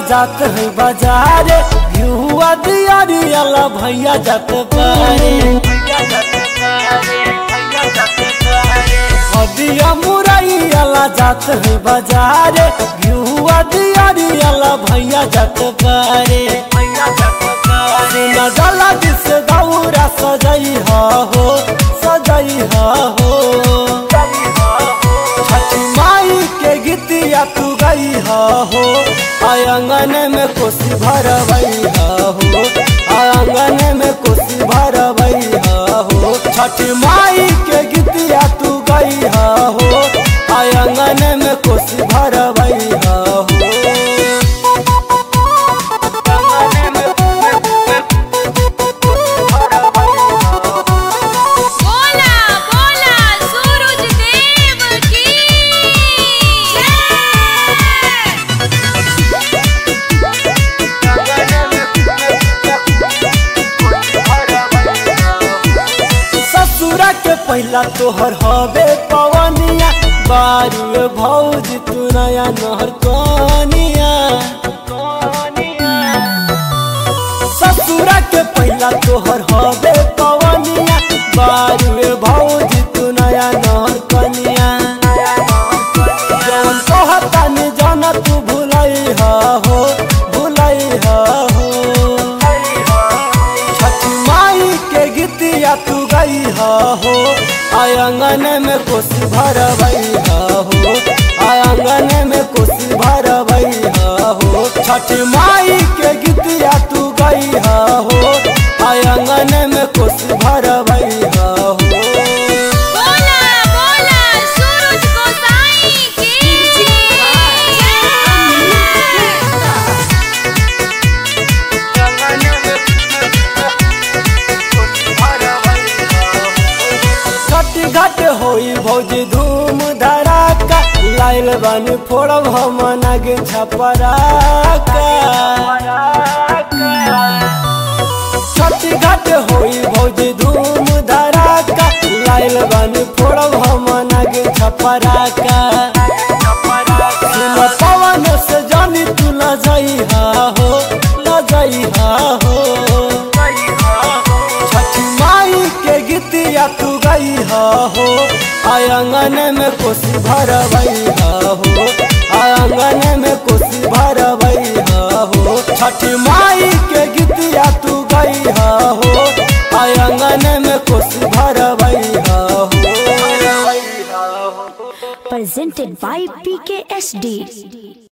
जात है बाजार घिहुआ दियारी अला भैया जात पारे हदिया मुरई अला जात है बाजार घिहुआ दियारी अला भैया जात पारे सुना जाला जिस दौरा सजई हो सजई हो छठी माई के गीतिया तू गई हो आंगन में कोसी भरवई हो आंगन में कोसी भरवई हो छठी माई के गीतिया तू गई हो आंगन में कोसी भरवई हो बोला बोला सूरज देव की ससुरा के पहला तोहर हवे पवनिया बारू भौज तू नया नहर कनिया ससुरा के पहला तोहर हवे पवनिया बारू भौज तू नया नहर कनिया जौन कहता नि जाना तू भुलई हो भुलई हो छठी माई के गीतिया तू गई हो आंगन में कोसी भरवई हो आंगन में कोसी भरवई हो छठी माई के गीतिया तू गई हो आंगन में कोसी भरवई हो बोला बोला सूरज गोसाई की घट घट होई भौजी धूम धड़ाका लाइल बन फोड़ब हम नगे छपराका छठ घट होई भौजी धूम धड़ाका लाइल बन फोड़ब हम नगे छपराका सुन पवन से जानी तू न जई हो न जई हो छठी माई के गीतिया तू गई हो आंगन में कोसी भरवई हो आंगन में कोसी भरवई हो छठी माई के गीतिया तू गई हो आंगन में कोसी भरवई हो presented by PKSD.